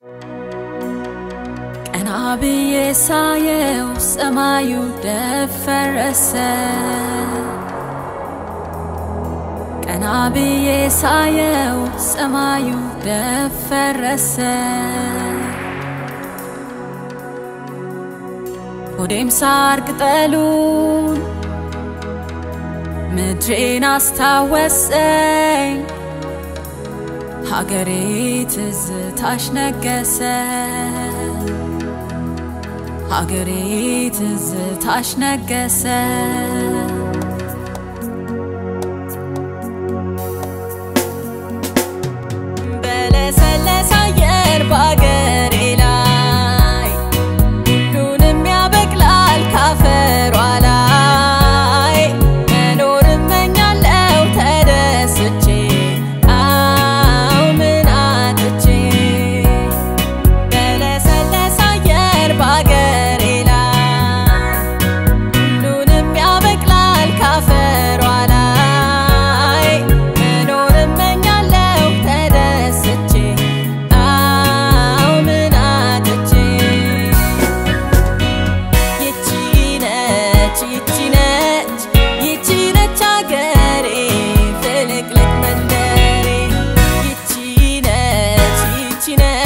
ቀና ብዬ ሳየው ሰማዩ ደፈረሰ። ቀና ብዬ ሳየው ሰማዩ ደፈረሰ። ሆዴም ሳር ቅጠሉን ምድሬን አስታወሰኝ። ሀገሬ ትዝታሽ ነገሰ። ሀገሬ ትዝታሽ ነገሰ። በለሰለሰ አየር በአገሬ ላይ ሁሉንም ያበቅላል ካፈሯ ላይ መኖር እመኛለው ተደስቼ አው ምን አጥቼ በለሰለሰ አየር በአገሬ ላይ ሁሉንም ያበቅላል ካፈሯ ላይ መኖር እመኛለው ተደስቼ አው ምን አጥቼ ይቺ ነች ይቺ ነች ይቺ ነች አገሬ ፍልቅልቅ መንደሬ ይቺ ነች ይቺ ነች